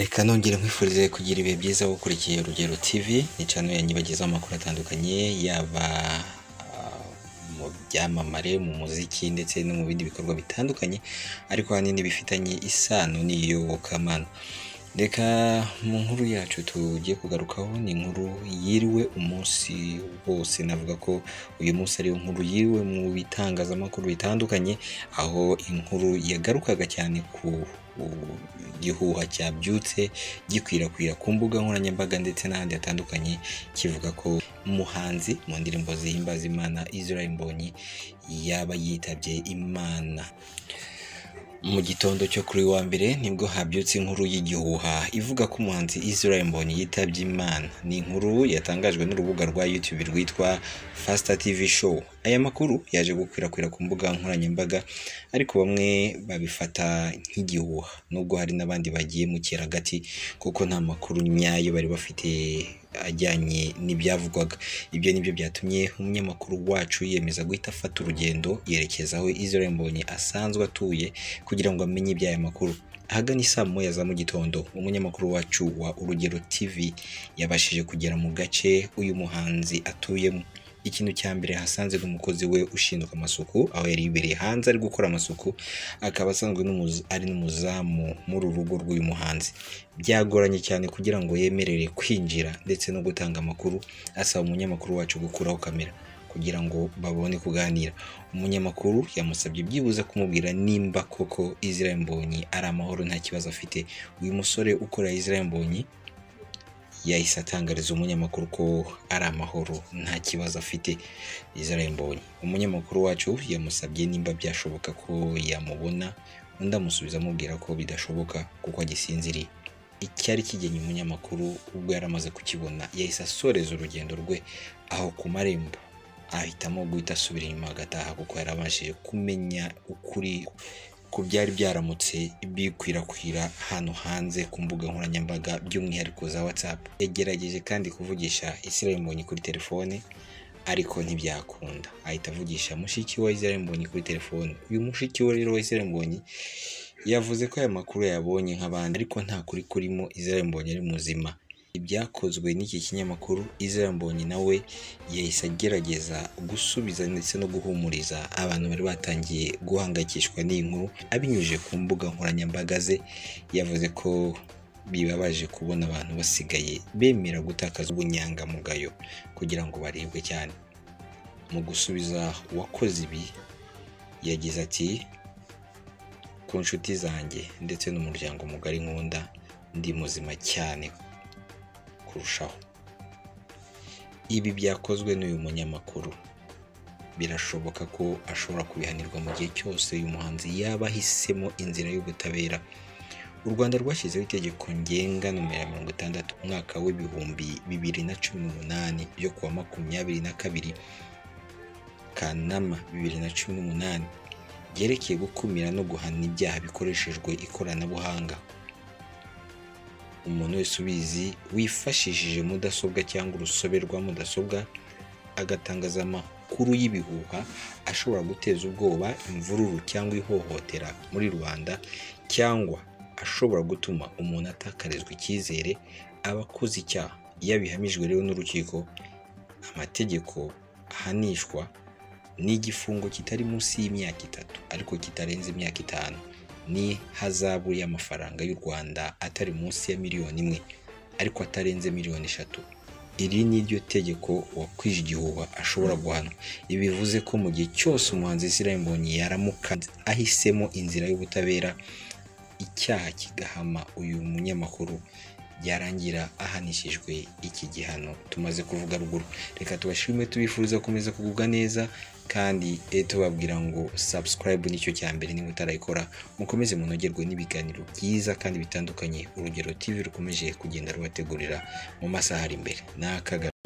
Reka nongere nkwifurize kugira ibihe byiza ukurikiye Urugero TV, ni channel ya nyibagezaho amakuru atandukanye, yaba ah, mu byamamare, mu muziki ndetse no mu bindi bikorwa bitandukanye, ariko ahanini bifitanye isano n'iyobokamana. Reka mu nkuru yacu tugiye kugarukaho ni inkuru yiriwe umunsi wose, navuga ko uyu munsi ari inkuru yiriwe mu bitangazamakuru bitandukanye, aho inkuru yagarukaga cyane ku ku gihuha cyabyutse gikwirakwira ku mbuga nkoranyambaga ndetse n'ahandi hatandukanye, kivuga ko umuhanzi mu ndirimbo zihimbaza Imana Israel Mbonyi yaba yitabye Imana. Mu gitondo cyo kuri uyu wa mbere nibwo habyutse inkuru y'igihuha ivuga ko umuhanzi Israel Mbonyi yitabye Imana. Ni inkuru yatangajwe n'urubuga rwa YouTube rwitwa Faster TV Show. Aya makuru yaje gukwirakwira ku mbuga nkoranyambaga ariko bamwe babifata nk'igihuha nubwo hari n'abandi bagiye mu kiragati kuko nta makuru nyayo bari bafite ajyanye n'ibyavugwaga. Ibyo nibyo byatumye umunyamakuru wacu yiyemeza guhita afata urugendo yerekeza aho Israel Mbonyi asanzwe atuye kugira ngo amenye iby'aya makuru. Ahagana i saa moya za mu gitondo, umunyamakuru wacu wa Urugero TV yabashije kugera mu gace uyu muhanzi atuyemo. Ikintu cya mbere hasanze ni umukozi we ushinzwe amasuku, aho yari yibereye hanze ari gukora amasuku, akaba asanzwe n'umuza- ari n'umuzamu muri uru rugo rw'uyu muhanzi. Byagoranye cyane kugira ngo yemerere kwinjira ndetse no gutanga amakuru, asaba umunyamakuru wacu gukuraho kamera kugira ngo babone kuganira. Umunyamakuru yamusabye byibuze kumubwira nimba koko Israel Mbonyi ari amahoro nta kibazo afite. Uyu musore ukorera Israel Mbonyi yahise atangariza umunyamakuru ko ari amahoro nta kibazo afite Israel Mbonyi. Umunyamakuru wacu yamusabye nimba byashoboka ko yamubona, undi amusubiza amubwira ko bidashoboka kuko agisinziriye. Icyari kigenye umunyamakuru ubwo yari amaze kukibona yahise asoreza urugendo rwe aho ku marembo ahitamo guhita asubira inyuma agataha kuko yari abashije kumenya ukuri ku byari byaramutse bikwirakwira hano hanze ku mbuga nkoranyambaga by'umwihariko za WhatsApp. Yagerageje kandi kuvugisha Israel Mbonyi kuri telefone ariko ntibyakunda ahita avugisha mushiki wa Israel Mbonyi kuri telefone. Uyu mushiki we rero wa Israel Mbonyi yavuze ko aya makuru yabonye nk'abandi ariko nta kuri kurimo Israel Mbonyi ari muzima. Ibyakozwe n'iki kinyamakuru Israel Mbonyi nawe yahise agerageza gusubiza ndetse no guhumuriza abantu bari batangiye guhangayikishwa n'iyi nkuru abinyujije ku mbuga nkoranyambaga ze yavuze ko bibabaje kubona abantu basigaye bemera gutakaza ubunyangamugayo kugira ngo baribwe cyane. Mu gusubiza uwakoze ibi yagize ati ku nshuti zanjye ndetse n'umuryango mugari nkunda ndi muzima cyane kurushaho. Ibi byakozwe n'uyu munyamakuru. Birashoboka ko ashobora kubihanirwa mu gihe cyose uyu muhanzi yaba ahisemo inzira y'ubutabera. U Rwanda rwashyizeho itegeko ngenga nomero mirongo itandatu umwaka w'ibihumbi bibiri na cumi n'umunani ryo kuwa makumyabiri na kabiri Kanama bibiri na cumi n'umunani ryerekeye gukumira no guhana ibyaha bikoreshejwe ikoranabuhanga. Umuntu wese ubizi wifashishije mudasobwa cyangwa urusobe rwa mudasobwa agatangaza amakuru y'ibihuha ashobora guteza ubwoba, imvururu cyangwa ihohotera muri rubanda cyangwa ashobora gutuma umuntu atakarizwa icyizere aba akoze icyaha. Iyo abihamijwe rero n'urukiko amategeko ahanishwa ni igifungo kitari munsi y'imyaka itatu ariko kitarenze imyaka itanu n'ihazabu y'amafaranga y'u Rwanda atari munsi ya miliyoni imwe ariko atarenze miliyoni eshatu. Iri ni ryo tegeko uwakwije igihuha ashobora guhanwa. Ibi bivuze ko mu gihe cyose umuhanzi Israel Mbonyi yaramuka ahisemo inzira y'ubutabera, icyaha kigahama uyu munyamakuru byarangira ahanishijwe iki gihano tumaze kuvuga ruguru. Reka tubashime tubifuriza gukomeza kugubwa neza kandi eh, tubabwira ngo subscribe nicyo cya mbere niba utarayikora mukomeze munogerwe n'ibiganiro byiza kandi bitandukanye urugero TV rukomeje kugenda rubategurira mu masaha ari imbere. Ni akaga